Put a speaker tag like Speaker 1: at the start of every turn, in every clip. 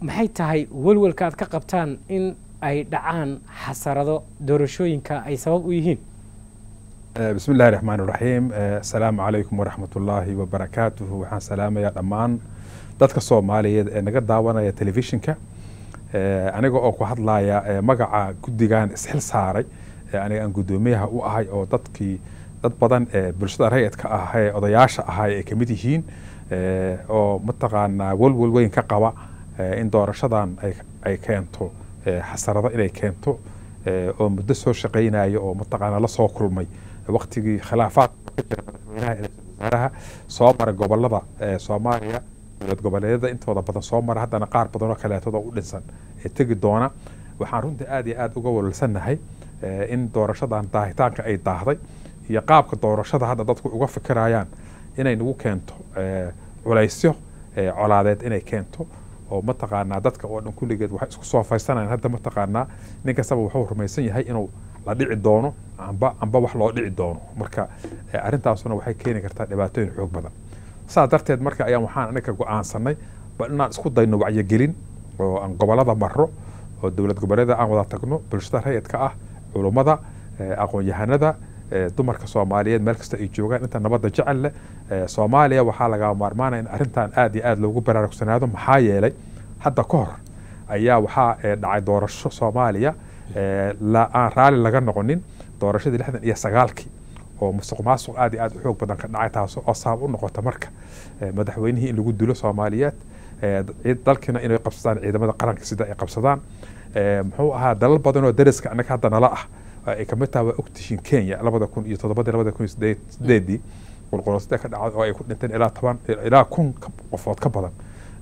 Speaker 1: maxay tahay welwelka aad ka qabtaan in ay dhacaan xasarado doorashooyinka ay sabab u yihiin
Speaker 2: bismi illahi raxmaan iraxiim asalaamu calaykum waraxmat ullaahi wabarakaatuhu waxaan salaamayaa dhammaan dadka soomaaliyeed ee naga daawanaya telefishinka aniga oo ku hadlaya magaca guddigan isxil saaray aniga aan guddoomiyaha u ahay oo dadkii dad badan ee bulshada rayidka ah ee odayaasha ahay ay kamid yihiin oo mataqaanaa welwel weyn ka qaba in doorashadan ay keento xasarado inay keento oo muddo soo shaqaynayo oo mataqaanaa lasoo kulmay waktigii khilaafaad madaxweynaha ee wasaaraha soo maray gobolada soomaaliya dowlad goboleedyada intooda badan soo mara haddana qaar badan oo kaleetood oo u dhinsan ee tegi doona waxaan runtii aad iyo aad uga walwalsannahay in doorashadan daahitaanka ay daahday iyo qaabka doorashada hadda dadku uga fikirayaan inay nagu keento culaysyo colaadeed inay keento oo mataqaanaa dadka oo dhan kulligeed waxay isku soo faysanayan hadda mataqaanaa nin kastaba wuxuu rumaysan yahay inuu la dhici doono amba amba wax loo dhici doono marka arrintaasuna waxay keeni kartaa dhibaatooyin xoog badan saas darteed marka ayaan waxaan anaga go-aansanay bal inaan isku dayno wacyigelin oo aan gobolada maro oo dowlad goboleeda aan wada tagno bulshada rayidka ah culummada aqoon-yahanada dumarka soomaaliyeed meel kasta ay joogaan inta nabadda jecel leh soomaaliya waxaa laga maarmaanaya in arrintan aad iyo aad loogu baraarugsanaado maxaa yeelay hadda ka hor ayaa waxaa dhacay doorasho soomaaliya aan raalli laga noqonin doorashadii lixdan iyo sagaalkii oo musuq maasuq aad iyo aad u xoog badan ka dhacay taas oo sabab u noqota marka madaxweynihii in lagu dilo soomaaliyeed dalkiina inay qabsadaan ciidamada qaranka sida ay qabsadaan muxuu ahaa dalal badan oo dariska annaga hadda nala ah ay kamid tahay waa ogtihiin kenya labada kun iyo toddobadii labada kun iyo sideedii qulqulasada ka dhacday oo ay ku dhinteen ilaa toban ilaa kun qofood ka badan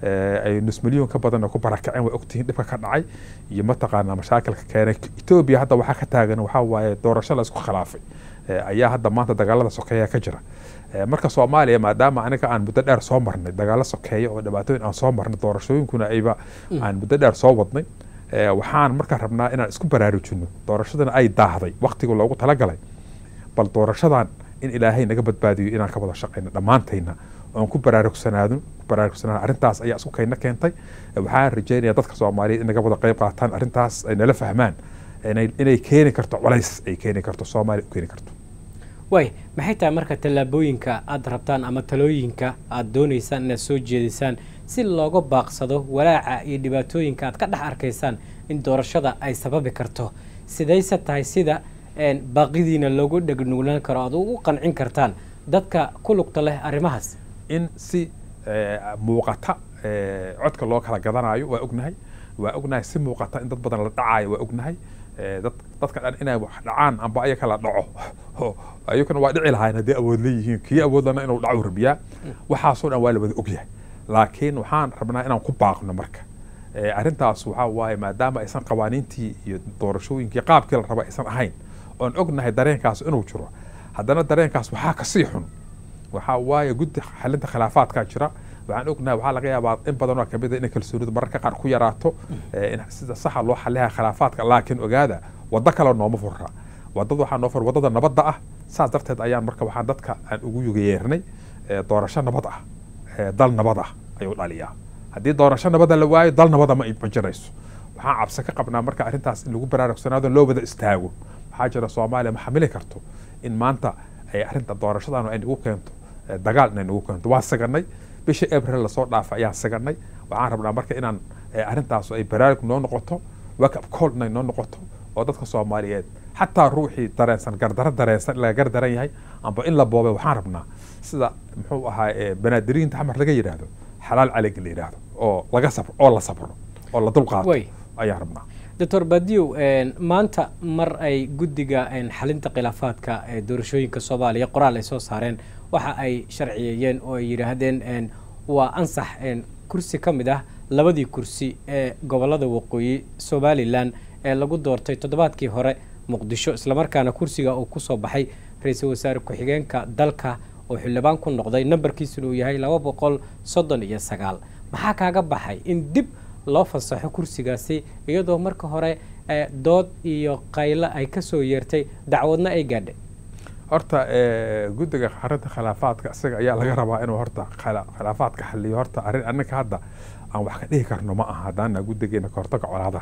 Speaker 2: ay nus milyan ka badan oo ku barakaceen waa ogtihiin dhibka ka dhacay iyo mataqaanaa mashaakilka keenay etoobiya hadda waxaa ka taagan waxaa waaye doorasho la isku khilaafay ayaa hadda maanta dagaalada sokeeya ka jira marka soomaaliya maadaama aniga aan muddo dheer soo marnay dagaalo sokeeya oo dhibaatooyin aan soo marnay doorashooyinkuna ayba aan muddo dheer soo wadnay waxaan markaa rabnaa inaan isku baraarujino doorashadana ay daahday waktiga loogu talagalay bal doorashadan in ilaahay naga badbaadiyo inaan ka wada shaqayno dhammaantayna oon ku baraarugsanaado baraarugsanaado arrintaas ayaa isku kayna keentay waxaan rajeynaya dadka soomaaliyeed in naga wada qayb qaataan arrintaas ay nala fahmaan inay keeni karto culays ay keeni karto soomaaliya u keeni karto
Speaker 1: waay maxay tahay marka tallaabooyinka aad rabtaan ama talooyinka aad doonaysaan inaad soo jeedisaan si looga baaqsado walaaca iyo dhibaatooyinka aad ka dhex arkaysaan in doorashada ay sababi karto sidayse tahay sida baaqidiina loogu dhegnuglaan karo aad ugu qancin kartaan dadka ku lugta leh arrimahaas
Speaker 2: in si muuqata codka loo kala gadanayo waa ognahay waa ognahay si muuqata in dad badan la dhacayo waa ognahay dadka dhan inay wax dhacaan amba ayaka la dhaco ayakuna waa dhici lahayn haddii awood leeyihiin kii awoodlana inuu dhacu rabiyaa waxaasoo dhan waa la wada ogyahay laakiin waxaan rabnaa inaan ku baaqno marka arrintaas waxaa waaye maadaama aysan qawaaniintii iyo doorashooyinkii qaabkii la raba aysan ahayn oon ognahay dareenkaas inuu jiro haddana dareenkaas waxaa kasii xun waxaa waaye guddi xalinta khilaafaadkaa jira waxaan ognahay waxaa laga yaabaa in badanoo kamid a inay kalsoonidu mararka qaar ku yaraato in sida saxa loo xaliha khilaafaadka laakiin ogaada waddo kale nooma furra wadada waxaa noo fur wadada nabadda ah saas darteed ayaan marka waxaan dadka aan ugu yugayeernay doorasho nabad ah dal nabad ah ayuu dhaliyaa haddii doorasho nabada la waayo dal nabada ma jirayso waxaan cabsi ka qabnaa marka arrintaas in lagu baraarugsanaado loo wada istaago waxaa jira soomaaliya ma xamili karto in maanta ay arrinta doorashadan ay nagu keento dagaal inay nagu keento waa siganay bishii abril lasoo dhaafa ayaan siganay waxaan rabnaa marka inaan arrintaas ay baraarug noo noqoto wakab call inay noo noqoto oo dadka soomaaliyeed xataa ruuxii dareensan gardaro dareensan laga gardaran yahay amba in la boobay waxaan rabnaa sida muxuu ahaa banaadiriinta xamar laga yidhaahdo xalaal calayga la yidhaahdo oo laga sabro oo la sabro oo la dulqaato ayaan rabnaa
Speaker 1: doctor badiyow maanta mar ay guddiga xalinta khilaafaadka ee doorashooyinka soomaaliya qoraal ay soo saareen waxa ay sharciyeeyeen oo ay yidhaahdeen waa ansax kursi ka mid ah labadii kursi ee gobolada waqooyi somalilan ee lagu doortay toddobaadkii hore muqdisho islamarkaana kursiga uu kusoo baxay ra-iisul wasaare ku-xigeenka dalka oo xildhibaan ku noqday nambarkiisuna uu yahay laba boqol soddon iyo sagaal maxaa kaaga baxay in dib loo fasaxo kursigaasi iyadoo marka hore dood iyo qaylo ay kasoo yeertay dacwadna ay gaadhay
Speaker 2: horta guddiga arinta khilaafaadka isaga ayaa laga rabaa inuu horta khilaafaadka xaliyo horta arrin annaga hadda aan wax ka dhihi karno ma aha haddaana guddigeena kahortaga colaadaha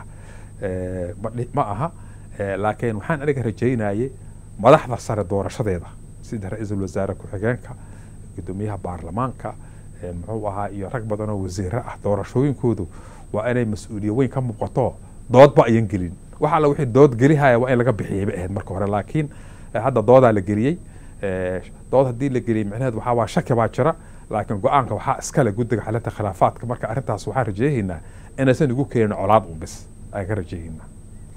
Speaker 2: ma aha laakiin waxaan aniga rajaynayay madaxda sare doorashadeeda sida ra-iisul wasaare ku-xigeenka gudoomiyaha baarlamaanka muxuu ahaa iyo rag badan oo wasiiro ah doorashooyinkoodu waa inay mas-uuliya weyn ka muuqato doodba ayan gelin wax alla wixii dood gelihaya waa in laga bixiyay bay ahayd marka hore laakiin hadda doodaa la geliyey dood haddii la geliyey micnaheed waxaa waa shaki baa jira laakiin go-aanka waxaa iskale guddiga xalinta khilaafaadka marka arrintaas waxaan rajeehaynaa inaysan ugu keenin colaad un bis ayaan ka rajeehaynaa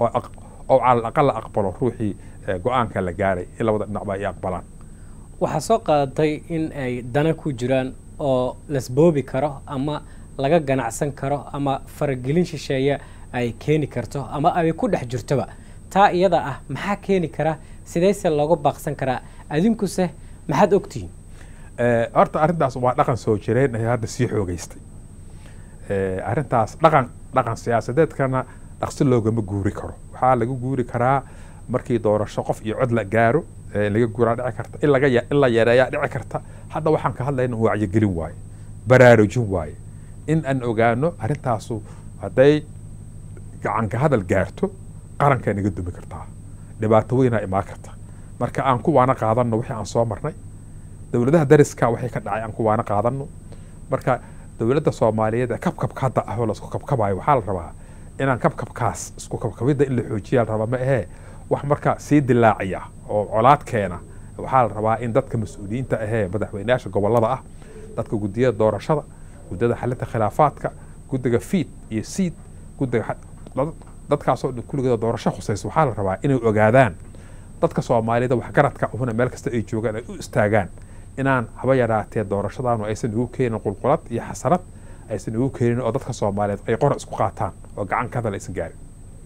Speaker 2: oo cala aqal la aqbalo ruuxii go-aanka la gaaray in labada dhinacba ay aqbalaan
Speaker 1: waxaa soo qaadatay in ay dana ku jiraan oo lasboobi karo ama laga ganacsan karo ama faragelin shisheeye ay keeni karto ama ay ku dhex jirtoba taa iyada ah maxaa keeni kara sidayse looga baaqsan karaa adinkuse maxaad ogtihiin
Speaker 2: horta arrintaas waa dhaqan soo jireen ee hadda sii xoogeystay arrintaas dhaqan dhaqan siyaasadeedkana dhaqsi loogama guuri karo waxaa laga guuri karaa markii doorasho qof iyo cod la gaaro laga guuraa dhici karta in laga in la yareeyaa dhici karta hadda waxaan ka hadlayna wacyigelin waaye baraarujin waaye in aan ogaano arrintaasu hadday gacanka hadal gaarto qarankaa naga dumi kartaa dhibaato weynaa imaan karta marka aan kuwaana qaadanno wixii aan soo marnay dowladaha dariska waxay ka dhacay aan kuwaana qaadanno marka dowladda soomaaliyeed ee kabkabka hadda ah oo laisku kabkabayo waxaa la rabaa inaan kabkabkaas isku kabkabidda in la xoojiyaa la rabaa ma ahee wax marka sii dilaaciya oo colaad keena waxaa la rabaa in dadka mas-uuliyiinta ahee madaxweyneyaasha gobolada ah dadka guddiyada doorashada guddiyada xalinta khilaafaadka guddiga fiid iyo siid guddiga dadkaasoo dhan kulligeeda doorasho khusaysa waxaa la rabaa inay ogaadaan dadka soomaaliyada waxgaradka uhuna meel kasta ay joogaan ay u istaagaan inaan haba yaraatee doorashadaanu aysan ugu keenin qulqulad iyo xasarad aysan ugu keenin oo dadka soomaaliyeed ay qora isku qaataan oo gacan ka hadal aysan gaarin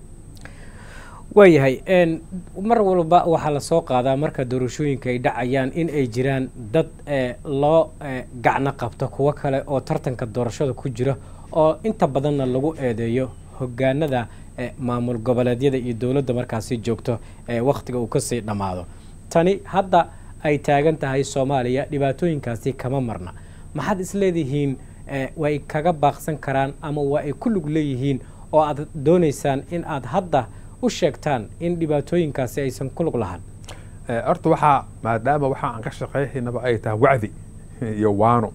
Speaker 1: waayahay mar walba waxaa lasoo qaadaa marka doorashooyinka ay dhacayaan in ay jiraan dad loo gacno qabto kuwo kale oo tartanka doorashada ku jira oo inta badanna lagu eedeeyo hogaanada maamul goboleedyada iyo dowladda markaasi joogto wakhtiga uu kasii dhammaado tani hadda ay taagan tahay soomaaliya dhibaatooyinkaasi kama marna maxaad isleedihiin way kaga baaqsan karaan ama waa ay ku lug leeyihiin oo aad doonaysaan in aad hadda u sheegtaan in dhibaatooyinkaasi aysan ku lug lahan
Speaker 2: horta waxaa maadaama waxa aan ka shaqeyhaynaba ay tahay wacdi iyo waano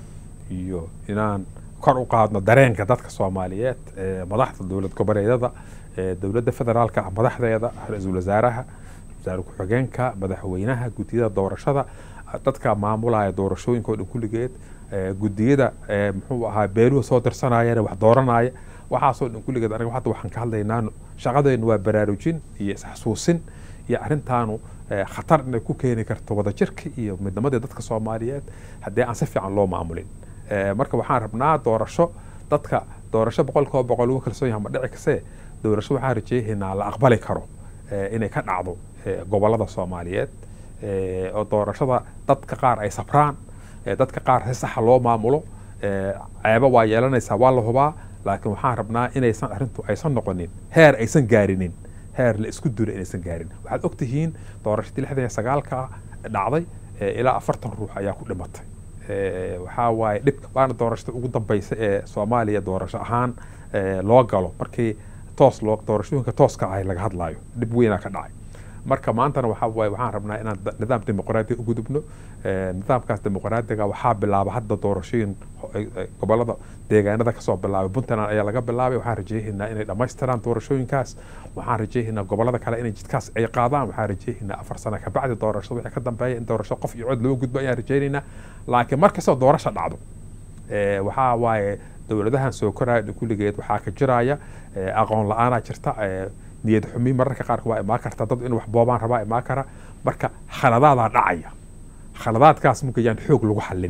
Speaker 2: iyo inaan kor u qaadno dareenka dadka soomaaliyeed madaxda dowlad goboleedyada dowladda federaalka ah madaxdeeda ra-iisul wasaaraha wasaare ku-xigeenka madaxweynaha guddiyada doorashada dadka maamulaya doorashooyinka oo dhan kulligeed guddiyada muxuu ahaa beeluhu soo dirsanayana wax dooranaya waxaasoo dhan kulligeed aniga hadda waxaan ka hadlaynaa shaqadeennu waa baraarujin iyo isxasuusin iyo arrintaanu khatar inay ku keeni karto wadajirka iyo midnimadii dadka soomaaliyeed haddii aan si fiican loo maamulin marka waxaan rabnaa doorasho dadka doorasho boqolkiiba boqol ugu kalsoon yahay ma dhici kasee doorasho waxaan rajeehaynaa la aqbali karo inay ka dhacdo gobolada soomaaliyeed oo doorashada dadka qaar ay sabraan dadka qaar si saxa loo maamulo ceebo waa yeelanaysaa waa la hubaa laakiin waxaan rabnaa inaysan arrintu aysan noqonin heer aysan gaarinin heer la isku duro inaysan gaarin waxaad ogtihiin doorashadii lixdan iyo sagaalka dhacday ilaa afartan ruux ayaa ku dhimatay waxaa waaye dhib waana doorashada ugu dambeysa ee soomaaliya doorasho ahaan loo galo markii toos loo doorashooyinka tooska ahay laga hadlaayo dhib weynaa ka dhacay marka maantana waxaa waaye waxaan rabnaa inaan nidaam dimuqraadiya u gudubno nidaamkaas dimuqraadiga waxaa bilaaba hadda doorashooyin gobolada deegaanada kasoo bilaabay puntland ayaa laga bilaabay waxaan rajeynaynaa inay dhammaystiraan doorashooyinkaas waxaan rajeynaynaa gobolada kale inay jidkaas ay qaadaan waxaan rajeynaynaa afar sano kabacdi doorashada wixii ka dambeeya in doorasho qof iyo cod loo gudbo ayaan rajeynaynaa laakiin markastoo doorasho dhacdo waxaa waaye dowladahan soo koraya kulligeed waxaa ka jiraya aqoon la-aanaa jirta niyad xumi mararka qaarka waa imaan karta dad in wax boobaan rabaa imaan kara marka khaladaadaa dhacaya khaladaadkaas mugayaan xoog lagu xallin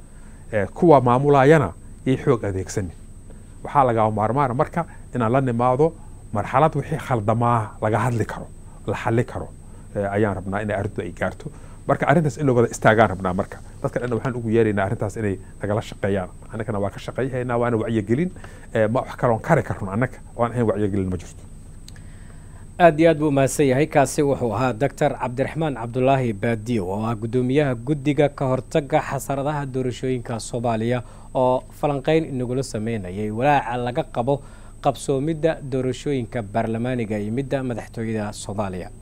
Speaker 2: kuwa maamulayana yay xoog adeegsanin waxaa lagaa maarmaana marka inaan la nimaado marxalad wixii khaldamaa laga hadli karo la xalli karo ayaan rabnaa inay arrintu ay gaarto marka arrintaas in la wada istaagaan rabnaa marka dadka dhan waxaan ugu yeeraynaa arrintaas inay nagala shaqeeyaan annagana waa ka shaqeyhaynaa waana wacyigelin ma wax kaloon kari karno annaga oan ahayn wacyigelin ma jirto
Speaker 1: aad iyo aad buu umahadsan yahay kaasi wuxuu ahaa doctor cabdiraxmaan cabdulaahi baadiyo oo ah guddoomiyaha guddiga ka hortaga xasaradaha doorashooyinka soomaaliya oo falanqeyn inagula sameynayay walaaca laga qabo qabsoomidda doorashooyinka baarlamaaniga iyo midda madaxtooyada soomaaliya